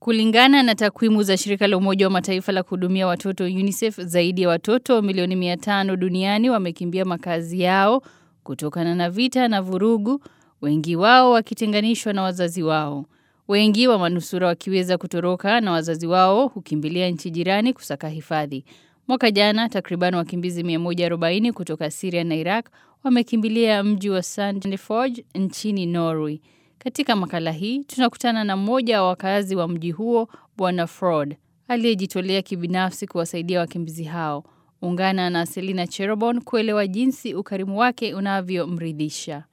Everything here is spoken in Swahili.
Kulingana na takwimu za shirika la Umoja wa Mataifa la kuhudumia watoto UNICEF, zaidi ya watoto milioni 500 duniani wamekimbia makazi yao kutokana na vita na vurugu, wengi wao wakitenganishwa na wazazi wao. Wengi wa manusura wakiweza kutoroka na wazazi wao hukimbilia nchi jirani kusaka hifadhi. Mwaka jana takriban wakimbizi 140 kutoka Syria na Iraq wamekimbilia mji wa Sandefjord nchini Norway. Katika makala hii tunakutana na mmoja wa wakazi wa mji huo Bwana Ford aliyejitolea kibinafsi kuwasaidia wakimbizi hao. Ungana na Selina Cherobon kuelewa jinsi ukarimu wake unavyomridhisha.